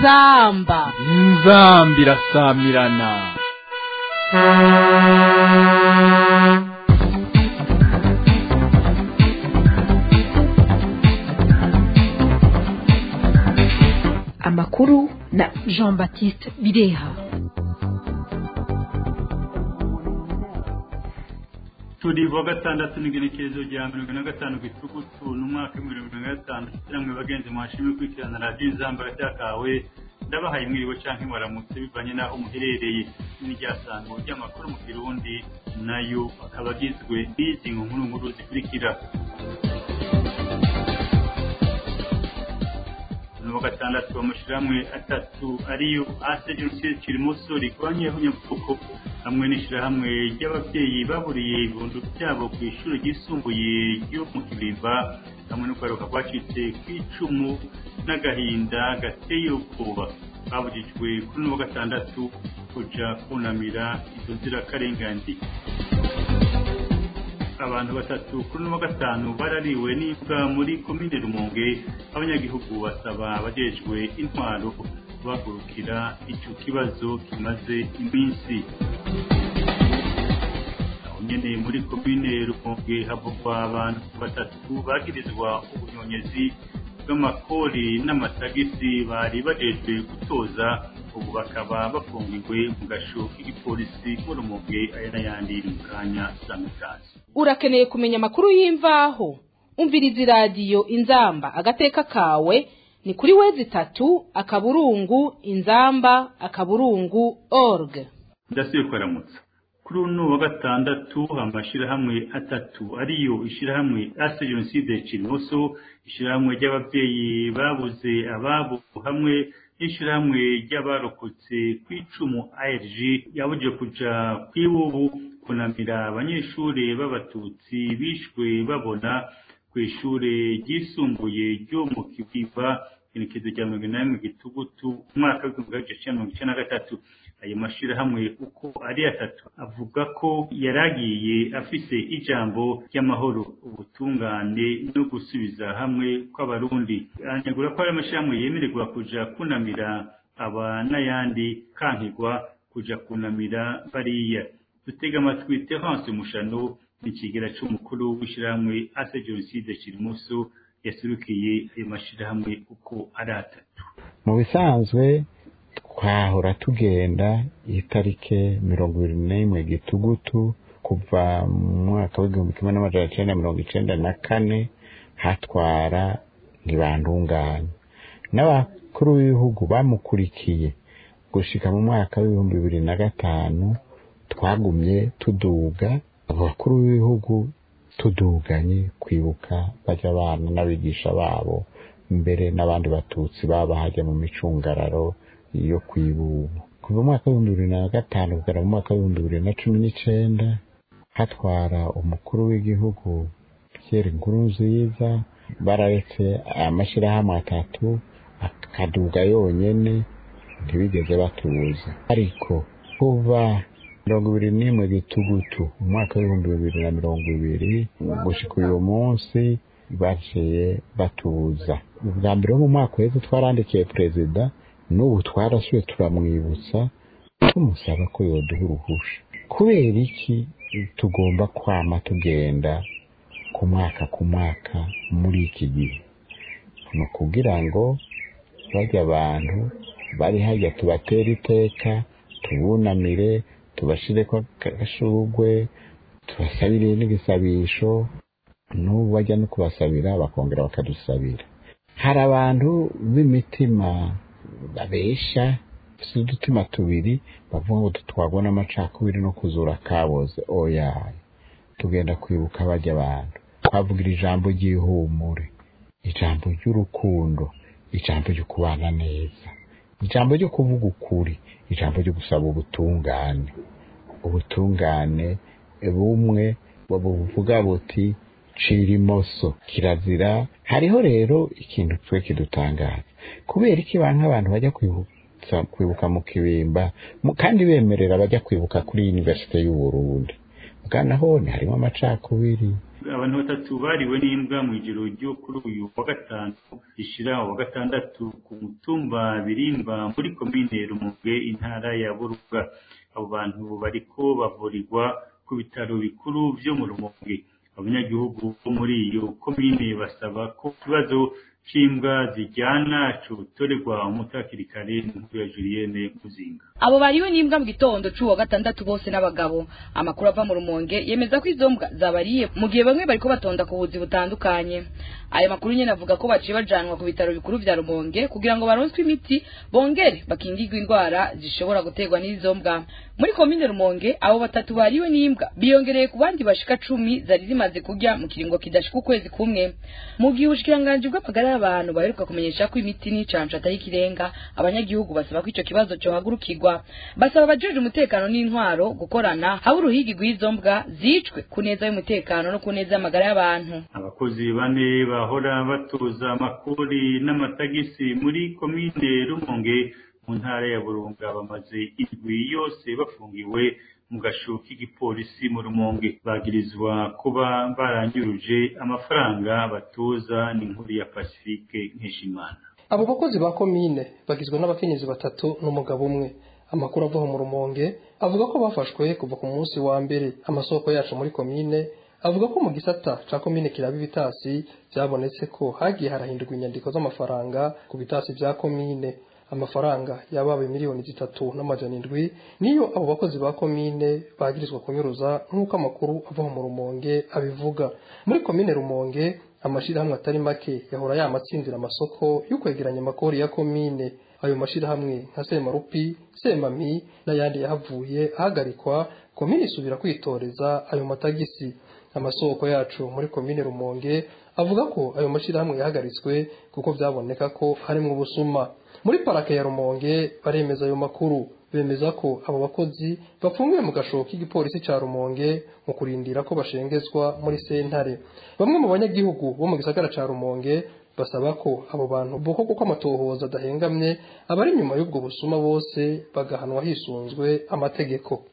inzamba inzamba irasamirana amakuru na jean baptiste bireha turi wa gatandatu n'igenekerezo rya mirongo na gatanu gitugutu n'umwaka w'ibihumbi bibiri na gatanu namwe bagenzi mwashimwe kwikirana radiyo inzamba kawe ndabahaye mwiriwe canke mwaramutse bivanye n'aho muherereye n'iryasango ry'amakuru mu kirundi nayo akaba agizwe n'izi nkuru nkuru zikurikira wa gatandatu amashirahamwe atatu ariyo ase jenoside kirimoso rikoranye hunyabuko hamwe n'ishirahamwe ry'abavyeyi baburiye ibibondo vyabo ku ishuri ryisumbuye ryo mu kibimba hamwe no kwaruka kwacitse kw'icumu n'agahinda gateye ubwoba babujijwe kuri uno wa gatandatu kuja kunamira izo nzirakarengane abantu batatu kuri uno wa gatanu barariwe n'imbwa muri komine rumonge abanyagihugu basaba abajejwe intwaro guhagurukira ico kibazo kimaze iminsi aho nyene muri komine rumonge havugwa abantu batatu bagirizwa ubunyonyezi bw'amakori n'amatagisi bari bajejwe gutoza ubu bakaba bafungiwe mu gasho k'igipolisi mu rumonge aya n'ayandi mu kanya samikazi urakeneye kumenya amakuru y'imvaho umviriza iradiyo inzamba agateka kawe ni kuri wezi itatu akaburungu inzamba akaburungu org ndasubiye kuramutsa kuri uno wa gatandatu amashirahamwe atatu ariyo ishirahamwe ase jenoside kirimoso ishirahamwe ry'abavyeyi babuze ababo hamwe n'ishirahamwe ry'abarokotse kw'icumu ARG yabuje kuja kwibubu kunamira abanyeshuri b'abatutsi bishwe babona ku ishure ryisumbuye ryo mu kibiva inekezo rya mirongo inani mu gitugutu umwaka w'igihumbi kimwe magana mirongo icenda na gatatu ayo mashirahamwe uko ari atatu avuga ko yaragiye afise ijambo ry'amahoro ubutungane no gusubiza hamwe kw'abarundi anegura ko ari amashirahamwe yemererwa kuja kunamira aba n'ayandi kankigwa kuja kunamira bariya dutega amatwi terence mushano n'ikigera c'umukuru w'ishirahamwe ase jenoside kirimuso yasurukiye ayo mashirahamwe uko ari atatu mu bisanzwe twahora tugenda itarike mirongo ibiri n'imwe gitugutu kuva mu mwaka w'igihumbi kimwe n'amajana icenda mirongo icenda na kane hatwara ntibantunganya n'abakuru b'ibihugu bamukurikiye gushika mu mwaka w'ibihumbi bibiri na gatanu twagumye tuduga abo bakuru b'ibihugu tuduganye kwibuka bajya abana n'abigisha babo mbere n'abandi batutsi baba hajya mu micungararo yo kwibubu kuva mu mwaka w'ibihumbi bibiri na gatanu kugera mu mwaka w'ibihumbi bibiri na cumi n'icenda hatwara umukuru w'igihugu Pierre Nkurunziza bararetse amashirahamwe atatu akaduga yonyene ntibigeze batuza ariko kuva mirongo ibiri n'imwe gitugutu mu mwaka w'ibihumbi bibiri na mirongo ibiri gushika uyu munsi baciye batuza ubwa mbere wo mu mwaka uheze twarandikiye perezida n'ubu twarasuye turamwibutsa tumusaba ko yoduha uruhusha kubera iki tugomba kwama tugenda ku mwaka ku mwaka muri iki gihe ni ukugira ngo bajya abantu bari hajya tubatera iteka tubunamire tubashireko agashugwe tubasabire n'igisabisho n'ubu bajya no kubasabira bakongera bakadusabira hari abantu b'imitima babesha bafite udutima tubiri bavuga ngo tutwagwa n'amacakubiri no kuzura kaboze oya tugenda kwibuka bajya abantu twavugira ijambo ry'ihumure ijambo ry'urukundo ijambo ryo kubana neza ijambo ryo kuvuga ukuri ijambo ryo gusaba ubutungane ubutungane bumwe buvuga buti cira imoso kirazira hariho rero ikintu twe kidutangaza kubera iki bantu abantu bajya kwibutsa kwibuka mu kibimba kandi bemerera bajya kwibuka kuri universite y'u Burundi bwana hone harimo amacakubiri abantu batatu bariwe n'imbwa mu ijoro ryo kuri uyu wa gatanu rishira wa gatandatu ku mutumba birimba muri komine rumonge intara ya buruga abo bantu bariko bavurirwa ku bitaro bikuru vyo mu rumonge abanyagihugu bo muri iyo komine basaba ko ikibazo c'imbwa zijyana cotorerwa umuti hakiri kare n'inkuru ya Julienne Muzinga abo bariwe n'imbwa mu gitondo c'uwa gatandatu bose n'abagabo amakuru ava mu rumonge yemeza ko izo mbwa zabariye mu gihe bamwe bariko batonda ku buzi butandukanye ayo makuru nyene avuga ko baciye bajanwa ku bitaro bikuru vya rumonge kugira ngo baronswe imiti bongere bakingirwe indwara zishobora guterwa n'izo mbwa muri komine rumonge abo batatu bariwe n'imbwa biyongereye ku bandi bashika cumi zari zimaze kurya mu kiringo kidashika ukwezi kumwe mu gihe ubushikiranganji bw'amagara y'abantu baheruka kumenyesha ko imiti n'icanco atari ikirenga abanyagihugu basaba ko ico kibazo cohagurukirwa basaba abajejwe umutekano n'intwaro gukorana haba uruhigi rw'izo mbwa zicwe ku neza y'umutekano no ku neza y'amagara y'abantu abakozi bane bahora batoza amakori n'amatagisi muri komine rumonge mu ntara ya burunga bamaze indwi yose bafungiwe mu gasho k'igipolisi mu rumonge bagirizwa kuba baranyuruje amafaranga batoza n'inkuru ya pacifique nkeshimana abo bakozi ba komine bagizwe n'abakenyezi batatu n'umugabo umwe amakuru ava mu rumonge avuga ko bafashwe kuva ku munsi wa mbere amasoko yacu muri komine avuga ko mu gisata ca komine kiraba ibitasi byabonetse ko hagiye harahindurwa inyandiko z'amafaranga ku bitasi vya komine amafaranga yabaye miliyoni zitatu n'amajana indwi niyo abo bakozi ba komine bagirizwa kunyuruza nk'uko amakuru ava mu rumonge abivuga muri komine rumonge amashirahamwe atari make yahora yamatsinzira amasoko yo kwegeranya amakori ya komine ayo mashirahamwe nka semarupi semami n'ayandi yahavuye ahagarikwa komine isubira kwitoreza ayo matagisi amasoko yacu muri komine rumonge avuga ko ayo mashirahamwe yahagaritswe kuko byaboneka ko harimwo ubusuma muri parake ya rumonge baremeza ayo makuru bemeza ko abo bakozi bafungiwe mu gashobo k'igipolisi ca rumonge mu kurindira ko bashengezwa muri sentare bamwe mu banyagihugu bo mu gisagara ca rumonge basaba ko abo bantu boko kuko amatohoza adahengamye abari inyuma y'ubwo busuma bose bagahanwa hisunzwe amategeko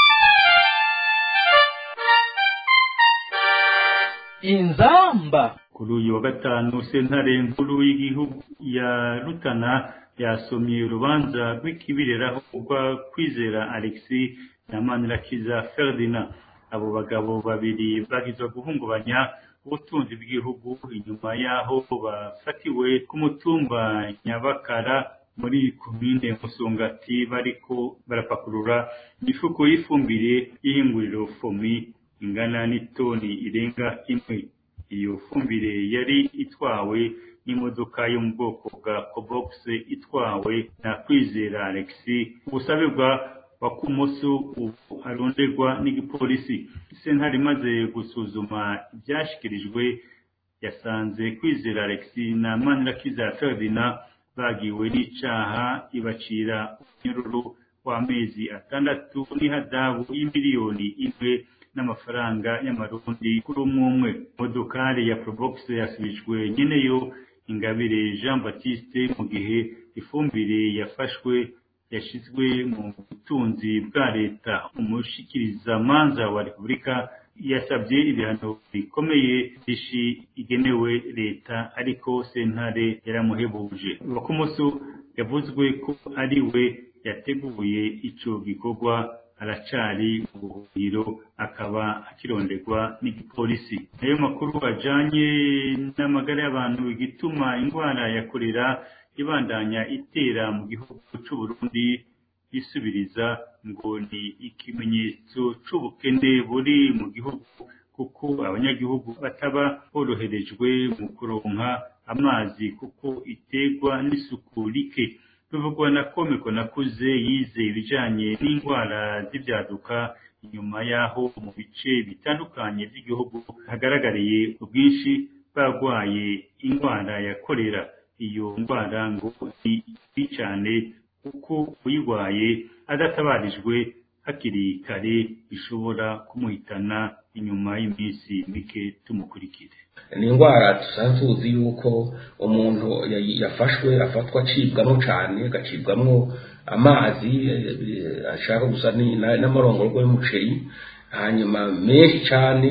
inzamba kuri uyu wa gatanu sentare nkuru y'igihugu ya rutana yasomye urubanza rw'ikibireraho rwa kwizera alexis na manirakiza ferdinand abo bagabo babiri bagizwe guhungabanya ubutunzi bw'igihugu inyuma y'aho bafatiwe ku mutumba nyabakara muri komine musongati bariko barapakurura imifuko y'ifumbire y'ihinguriro fomi ingana n'itoni irenga imwe iyo fumbire yari itwawe n'imodoka yo mu bwoko bwa cobox itwawe na kwizera alexis ubusabe bwa bakumoso ubu aronderwa n'igipolisi sentare imaze gusuzuma ibyashyikirijwe yasanze kwizera alexis na manirakiza ferdinand bagiwe n'icaha ibacira umunyururu w'amezi atandatu n'ihadabu y'imiliyoni imwe n'amafaranga y'amarundi kuri umwe umwe modokari ya probox yasubijwe nyeneyo ingabire jean baptiste mu gihe ifumbire yafashwe yashyizwe mu butunzi bwa leta umushikirizamanza wa repubulika yasabye ibihano bikomeye ishi igenewe leta ariko sentare yaramuhebuje bakumoso yavuzwe ko ari we yateguye ico gikorwa aracari mu buhungiro akaba akironderwa n'igipolisi ayo makuru ajanye n'amagara y'abantu igituma indwara ya korera ibandanya itera mu gihugu c'uburundi isubiriza ngo ni ikimenyetso c'ubukene buri mu gihugu kuko abanyagihugu bataba boroherejwe mu kuronka amazi kuko iterwa n'isuku rike bivugwa na komeko nakuze yize ibijanye n'indwara z'ibyaduka inyuma y'aho mu bice bitandukanye by'igihugu hagaragariye ubwinshi barwaye indwara ya korera iyo ndwara ngo ni mbi cyane kuko uyirwaye adatabarijwe hakiri kare bishobora kumuhitana inyuma y'iminsi mike tumukurikire ni indwara dusanzwe tuzi yuko umuntu yafashwe afatwa acibwamo cyane agacibwamo amazi ashaka gusa n'amarongorwa y'umuceri hanyuma menshi cyane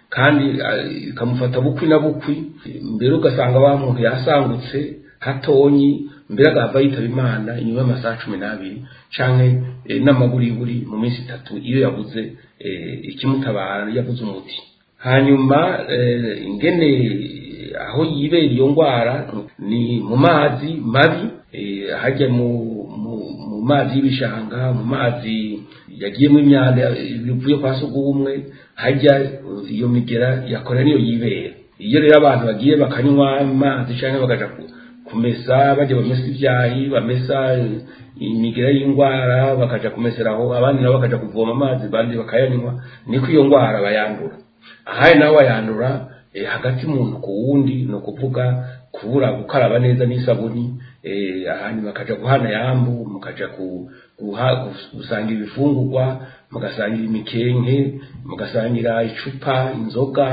kandi eh, ikamufata bukwi na bukwi mbere ugasanga wa muntu yasangutse hatonyi mbere agahava yitaba imana inyuma y'amasaha cumi n'abiri canke eh, n'amaburiburi mu minsi itatu iyo yabuze eh, ikimutabara yabuze umuti hanyuma eh, ingene aho yibera iyo ndwara ni mu mazi mabi eh, hajya mu, mu, mu mazi y'ibishanga mu mazi yagiyemo imyanda bivuye kwa sugumwe hajya uh, iyo migera yakora niyo yibera iyo rero abantu bagiye bakanywa amazi cyangwa bakaja ku- kumesa bajya bamesa ibyahi bamesa eh, imigera y'indwara bakaja kumesera aho abandi nabo bakaja kuvoma amazi abandi bakayanywa niko iyo ndwara bayandura ahari naho bayandura eh, hagati muntu ku wundi ni ukuvuga kubura gukaraba neza n'isabuni eh, hanyuma bakaja guhana yambu mukaja ku guha gus- gusangira ibifungurwa mugasangira imikenke mugasangira icupa inzoga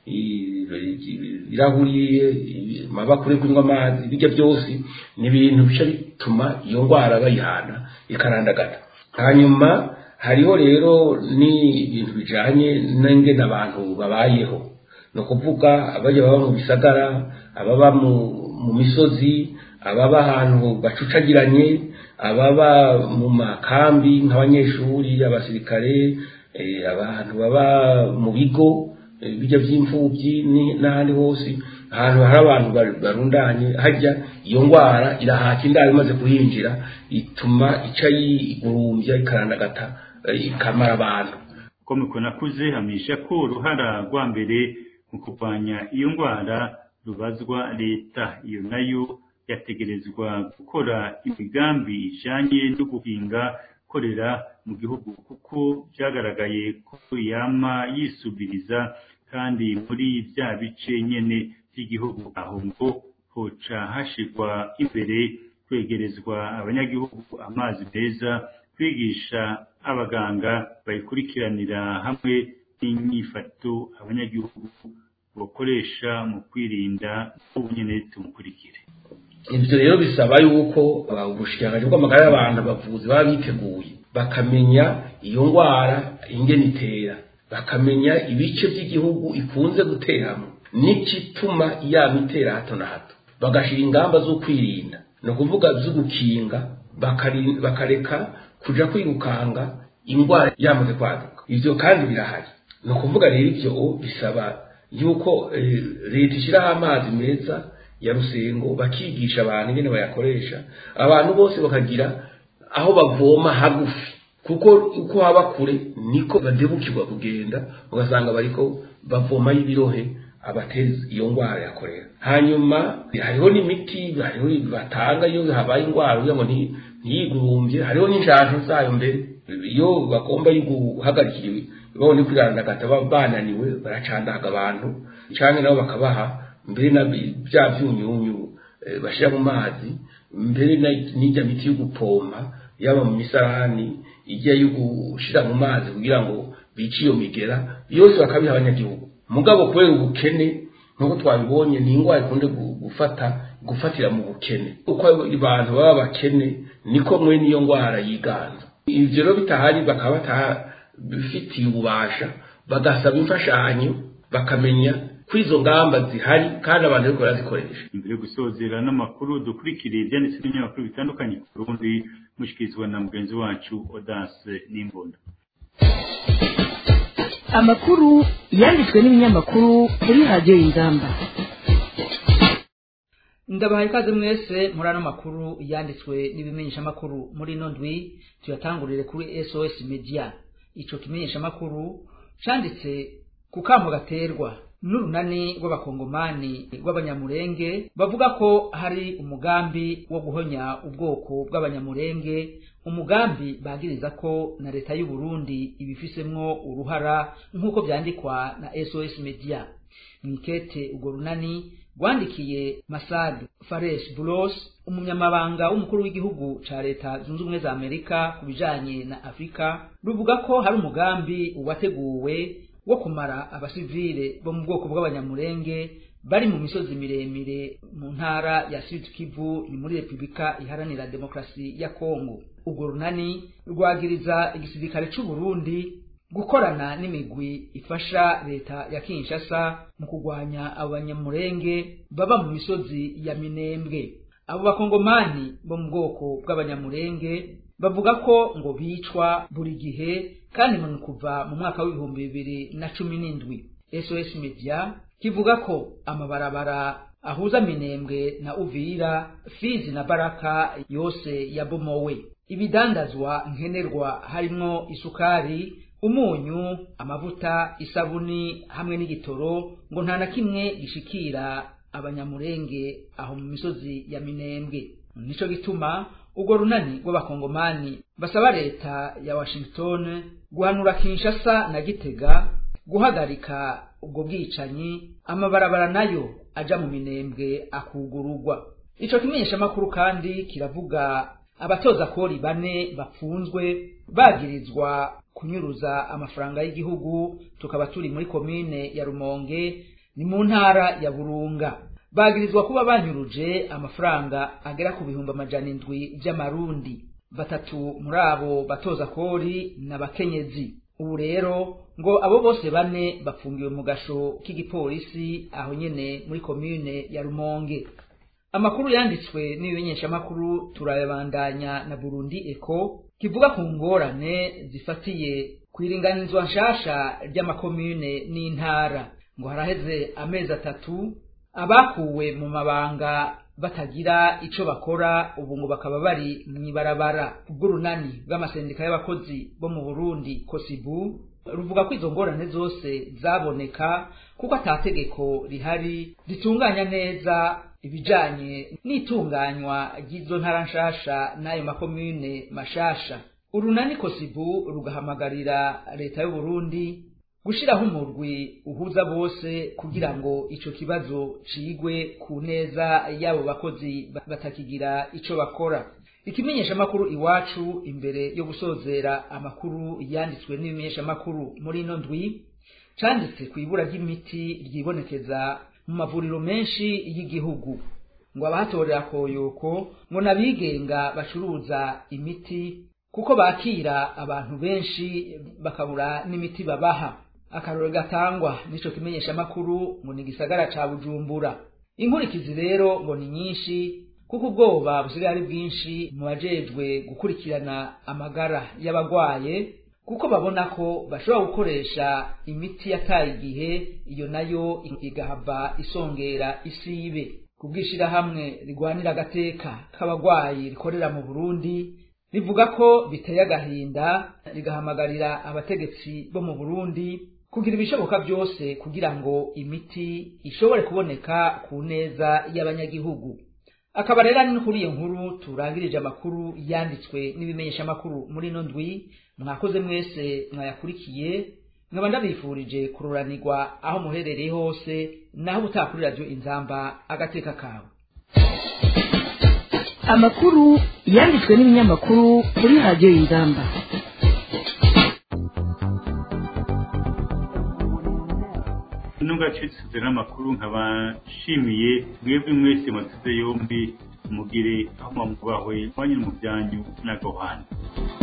i- i- ibirahuri i- amabakure yo kunywa amazi bijya byose ni ibintu bica bituma iyo ndwara bayihana ikarandagata hanyuma hariho rero n'ibintu bijanye n'ingene abantu babayeho ni ukuvuga abajya baba mu bisagara ababa mu, mu misozi ababa ahantu bacucagiranye ababa mu makambi nk'abanyeshuri abasirikare eh, abantu baba mu bigo eh, bijya by'imfubyi ni- n'ahandi hose ahantu hari abantu bar- barundanye hajya iyo ndwara irahaka indaro imaze kuhinjira ituma ica yigurumbya ikarandagata eh, ikamara abantu uko mikonakuze hamisha ko uruhara rwa mbere mu kurwanya iyo ndwara rubazwa leta iyo nayo yategerezwa gukora imigambi ijanye no guhinga korera mu gihugu kuko byagaragaye ko yama yisubiriza kandi muri bya bice nyene by'igihugu aho ngo hoca hashirwa imbere kwegerezwa abanyagihugu amazi meza kwigisha abaganga bayikurikiranira hamwe n'inyifato abanyagihugu bakoresha mu kwirinda ubu nyene tumukurikire ibyo rero bisaba yuko uh, ubushikiranganji bw'amagara y'abantu abavuzi baba biteguye bakamenya iyo ndwara ingene itera bakamenya ibice by'igihugu ikunze guteramo n'igituma yaba itera hato na hato bagashyira ingamba zo kwirinda ni ukuvuga zo gukinga bakari- bakareka kuja kwirukanga indwara yamaze kwaduka ivyo kandi birahari ni ukuvuga rero ivyo bisaba yuko eh, leta ishyiraho amazi meza ya rusengo bakigisha abantu ingene bayakoresha abantu bose bakagira aho bavoma hagufi kuko uko haba kure niko badebukirwa kugenda ugasanga bariko bavoma y'ibirohe abateza iyo ndwara yakorera hanyuma hariho n'imiti hariho batanga iyo habaye indwara kugira ngo nti- ntiyigurumbye hariho n'injanjo zayo mbere iyo bagomba guhagarikira babone kwirandagata baba bananiwe baracandaga abantu canke nabo bakabaha mbere na bya byunyunyu eh, bashira mu mazi mbere na- n'ijya miti yo gupompa yaba mu misarani ijya yo gushira mu mazi kugira ngo bice iyo migera yose bakabiha abanyagihugu mugabo kubera ubukene nk'uko twabibonye ni indwara ikunze gu- gufata gufatira mu bukene uko abantu baba bakene niko mwene iyo ndwara yiganza ivyo rero bitahari bakaba batabifitiye ububasha bagasaba imfashanyo bakamenya ko izo ngamba zihari kandi abantu bariko barazikoresha imbere yo gusozera n'amakuru dukurikiriye ibyanditse n'ibinyamakuru bitandukanye ku Burundi mushikirizwa na mugenzi wacu Odas Nimbona amakuru yanditswe n'ibinyamakuru kuri radiyo y'ingamba ndabahaye ikaze mwese muri ano makuru yanditswe n'ibimenyeshamakuru muri ino ndwi tuyatangurire kuri sos media ico kimenyeshamakuru canditse ku kamo gaterwa n'urunani rw'abakongomani rw'abanyamurenge bavuga ko hari umugambi wo guhonya ubwoko bw'abanyamurenge umugambi bagiriza ko na leta y'u Burundi ibifisemwo uruhara nk'uko vyandikwa na sos media mwikete urwo runani rwandikiye Masad Fares Bulos umunyamabanga w'umukuru w'igihugu ca leta zunze ubumwe za Amerika ku bijanye na Afrika ruvuga ko hari umugambi wateguwe wo kumara abasivile bo mu bwoko bw'abanyamurenge bari mu misozi miremire mu ntara ya Sud Kivu ni muri Republika iharanira demokrasi ya Kongo urwo runani rwagiriza igisirikare c'u Burundi gukorana n'imigwi ifasha leta ya kinshasa mu kurwanya abo banyamurenge baba mu misozi ya minembwe abo bakongomani bo mu bwoko bw'abanyamurenge bavuga ko ngo bicwa buri gihe kandi ngo ni kuva mu mwaka w'ibihumbi bibiri na cumi n'indwi sos media kivuga ko amabarabara ahuza minembwe na uvira fizi na baraka yose yabomowe ibidandazwa nkenerwa harimwo isukari umunyu amavuta isabuni hamwe n'igitoro ngo nta na kimwe gishikira abanyamurenge aho mu misozi ya minembwe nico gituma urwo runani rw'abakongomani basaba leta ya washington guhanura kinshasa na gitega guhagarika ubwo bwicanyi amabarabara nayo aja mu minembwe akugururwa ico kimenyeshamakuru kandi kiravuga abatoza kori bane bapfunzwe bagirizwa kunyuruza amafaranga y'igihugu tukaba turi muri komine ya rumonge ni mu ntara ya burunga bagirizwa kuba banyuruje amafaranga agera ku bihumbi amajana indwi vy'amarundi batatu muri abo batoza kori n'abakenyezi ubu rero ngo abo bose bane bafungiwe mu gasho k'igipolisi aho nyene muri komine ya rumonge amakuru yanditswe n'ibimenyeshamakuru turayabandanya na burundi eko kivuga ku ngorane zifatiye kwiringanizwa nshasha ry'amakomune n'intara ngo haraheze amezi atatu abakuwe mu mabanga batagira ico bakora ubu ngo bakaba bari mw'ibarabara ubw'urunani bw'amasendika y'abakozi bo mu burundi kosibu ruvuga ko izo ngorane zose zaboneka kuko atategeko rihari ritunganya neza ibijanye n'itunganywa ry'izo ntara nshasha n'ayo makomune mashasha urunani kosibu rugahamagarira leta y'uburundi gushiraho umurwi uhuza bose kugira ngo ico kibazo cigwe ku neza y'abo bakozi batakigira ico bakora ikimenyeshamakuru iwacu imbere yo gusozera amakuru yanditswe n'ibimenyeshamakuru muri ino ndwi canditse ku ibura ry'imiti ryibonekeza mu mavuriro menshi y'igihugu ngo abahatorera koyoko ngo n'abigenga bacuruza imiti kuko bakira abantu benshi bakabura n'imiti babaha akarore gatangwa n'ico kimenyeshamakuru ngo ni gisagara ca bujumbura inkurikizi rero ngo ni nyinshi kuko ubwoba busigaye ari bwinshi mu bajejwe gukurikirana amagara y'abagwaye kuko babona ko bashobora gukoresha imiti yataye igihe iyo nayo igahava isongera isibe kubw'ishirahamwe rigwanira agateka k'abagwayi rikorera mu burundi rivuga ko biteye agahinda rigahamagarira abategetsi bo mu burundi kugira ibishoboka byose kugira ngo imiti ishobore kuboneka ku neza y'abanyagihugu akaba rero ari no kuri iyo nkuru turangirije amakuru yanditswe n'ibimenyeshamakuru muri ino ndwi mwakoze mwese mwayakurikiye nkaba ndabifurije kururanirwa aho muherereye hose naho ubutaha kuri radiyo inzamba agateka kawe amakuru yanditswe n'ibinyamakuru kuri radiyo inzamba ntugacitse n'amakuru nkaba nshimiye mwebwe mwese muteze yombi mugire aho mwamubahwe mwanyura mu byanyu n'agahanda